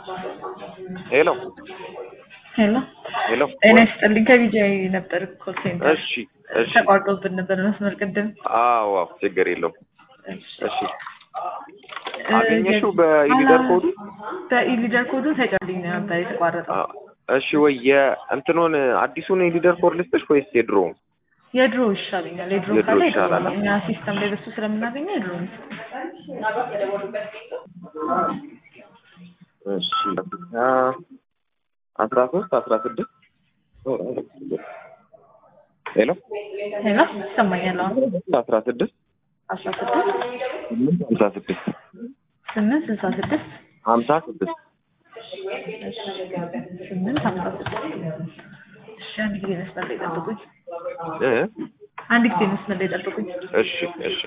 ሄሎ ሄሎ ሄሎ ጤና ይስጥልኝ። ከቢጃይ ነበር ኮል ሴንተር እሺ እሺ ተቋርጦብን ነበር መስመር ቅድም። አዎ አዎ ችግር የለውም እሺ አገኘሽው በኢሊደር ኮዱ በኢሊደር ኮዱ ተጨልኝ ነበር የተቋረጠው። አ- እሺ ወይ የእንትኑን አዲሱን የሊደር ኮድ ልስጥሽ ወይስ የድሮ የድሮ ይሻለኛል። የድሮ የድሮ ካለ ይሻላል። የድሮ እኛ ሲስተም ላይ በሱ ስለምናገኘው የድሮ ነው። እሺ አስራ ሶስት አስራ ስድስት ሄሎ ሄሎ ይሰማኛል። አሁን አስራ ስድስት አስራ ስድስት ሀምሳ ስድስት ስምንት ስልሳ ስድስት ሀምሳ ስድስት ስምንት ሀምሳ ስድስት እሺ አንድ ጊዜ መስመር ላይ ጠብቁኝ። እ አንድ ጊዜ መስመር ላይ ጠብቁኝ። እሺ እሺ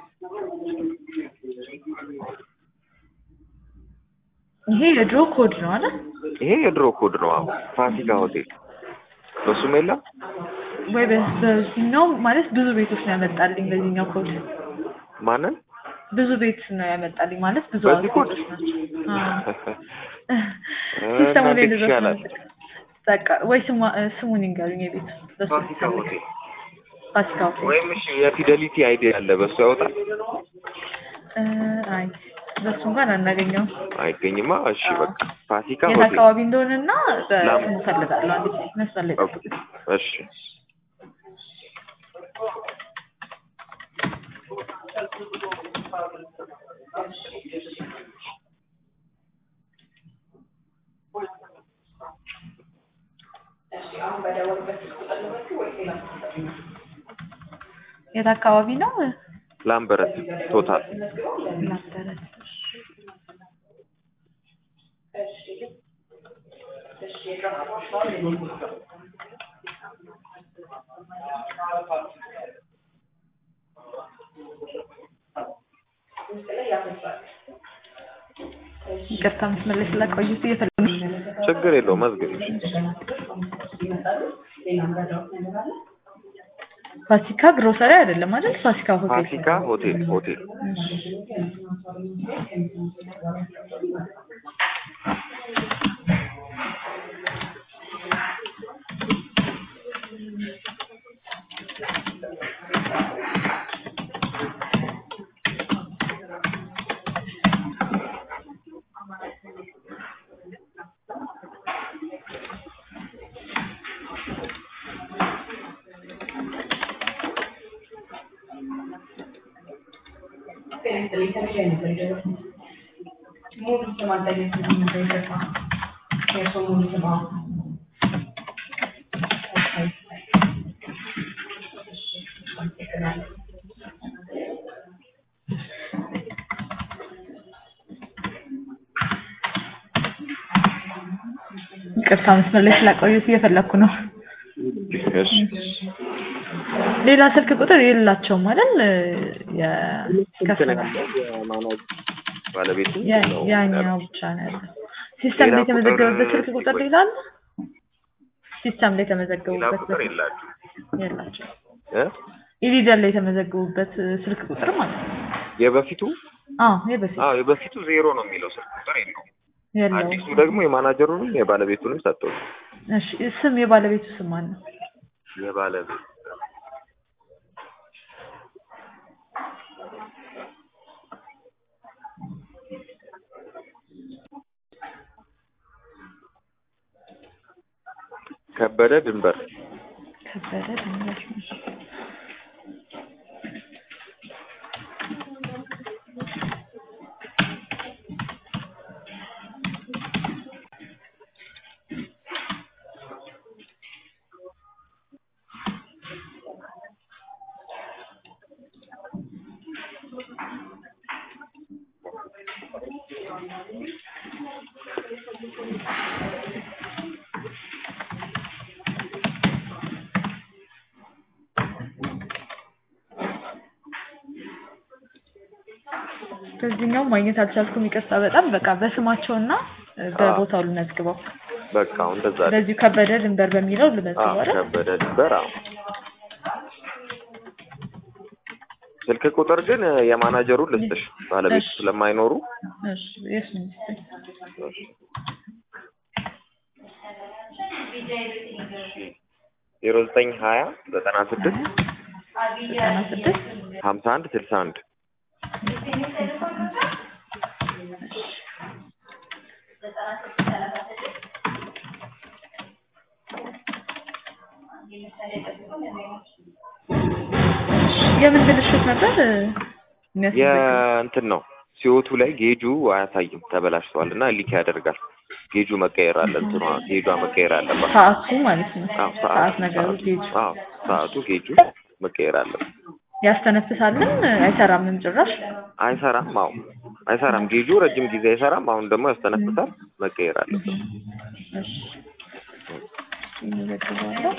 ይሄ የድሮ ኮድ ነው አይደል? ይሄ የድሮ ኮድ ነው። አሁን ፋሲካ ሆቴል በሱም የለም ወይ በ- በዚህኛው ማለት ብዙ ቤቶች ነው ያመጣልኝ። በዚህኛው ኮድ ማንን ብዙ ቤት ነው ያመጣልኝ ማለት ብዙ በዚህ ኮድ? ቤቶች ናቸው። አዎ። እ ሲስተሙ ላይ እናንተ እንደዛ ይሻላል። ስለምጠቀም። በቃ ወይ ስሙ ስሙን ይንገሩኝ የቤቱ በሱ ፋሲካ ልፈልግ። ሆቴል ፋሲካ ሆቴል ወይም እሺ የፊደሊቲ አይዲ ያለ በሱ ያወጣል እ፣ አይ በሱ እንኳን አናገኘውም። አይገኝማ። እሺ በቃ ፋሲካ የት ሆቴል አካባቢ እንደሆነና ላም- በስሙ ፈልጋለሁ። አንድ ጊዜ መስመር ላይ ኦኬ፣ ጠብቁኝ። እሺ የት አካባቢ ነው? ላምበረት ቶታል ላምበረት። ይቅርታ መስመር ላይ ስላቆዩት እየፈለጉ ችግር የለው መዝግብ። ፋሲካ ግሮሰሪ አይደለም አይደል? ፋሲካ ሆቴል ፋሲካ ሆቴል ሆቴል ይቅርታ መስመር ላይ ስላቆዩት እየፈለኩ ነው። እሺ ሌላ ስልክ ቁጥር የላቸውም አይደል? የ ከፈላ የማናጅ ባለቤቱ ያ- ነው ያኛው ብቻ ነው ያለው። ሲስተም ላይ ሌላ የተመዘገበበት ቁጥር ስልክ ቁጥር ወይ- ሌላ አለ? ሲስተም ላይ ሌላ የተመዘገቡበት ቁጥር የላችሁ የላቸው። እ ኢሊደር ላይ የተመዘገቡበት ስልክ ቁጥር ማለት ነው። የበፊቱ አዎ የበፊት አዎ የበፊቱ ዜሮ ነው የሚለው ስልክ ቁጥር የለውም። የለውም። አዲሱ ደግሞ የማናጀሩንም የባለቤቱንም ሰጠው። እሺ ስም የባለቤቱ ስም ማን ነው? የባለቤት ከበደ ድንበር ከበደ ድንበር ነው። በዚህኛው ማግኘት አልቻልኩም። ይቅርታ በጣም በቃ በስማቸውና በቦታው ልመዝግበው። በቃ አሁን እንደዛ አይደል? በዚሁ ከበደ ድንበር በሚለው አዎ ልመዝግበው አይደል? ከበደ ድንበር አዎ ስልክ ቁጥር ግን የማናጀሩን ልስጥሽ ባለቤቱ እሺ። ስለማይኖሩ እሺ የእሱን ይስጥልኝ። ዜሮ ዘጠኝ ሀያ ዘጠና ስድስት ዘጠና ስድስት ሀምሳ አንድ ስልሳ አንድ የምን ብልሽት ነበር የሚያስፈልገው? የእንትን ነው ሲወቱ ላይ ጌጁ አያሳይም ተበላሽቷል እና ሊክ ያደርጋል። ጌጁ መቀየር አለ እንትኗ ጌጇ መቀየር አለባት። ሰዓቱ ማለት ነው። አዎ ሰዓት ነገሩ ሰዓቱ- ጌጁ አዎ ሰዓቱ ጌጁ መቀየር አለበት። ያስተነፍሳልን አይሰራምም ጭራሽ። አይሰራም። አዎ አይሰራም። ጌጁ ረጅም ጊዜ አይሰራም። አሁን ደግሞ ያስተነፍሳል። መቀየር አለበት። እሺ እንዘግባለን።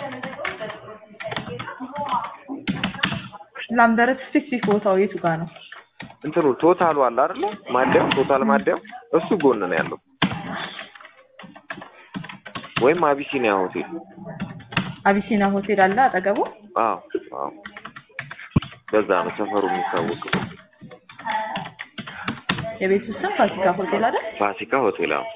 ላምበረት ስፔሲፊክ ቦታው የቱ ጋር ነው? እንትኑ ቶታሉ አለ አይደለ? ማደያው ቶታል ማደያው እሱ ጎን ነው ያለው። ወይም አቢሲኒያ ሆቴል። አቢሲና ሆቴል አለ አጠገቡ። አዎ አዎ፣ በዛ ነው ሰፈሩ የሚታወቀው። የቤቱ ስም ፋሲካ ሆቴል አይደል? ፋሲካ ሆቴል። አዎ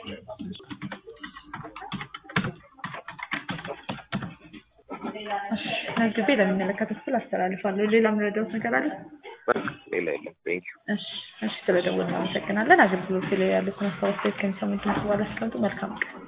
መዝግቤ ለሚመለከተው ክፍል አስተላልፋለሁ። ሌላ የምረዳውት ነገር አለ? በቃ ሌላ የለም። ቴንክ ዩ። እሺ እሺ፣ ስለደወልን እናመሰግናለን። አገልግሎት ላይ ያሉትን አስተያየት ከሚሰሙት በኋላ አስቀምጡ። መልካም ቀን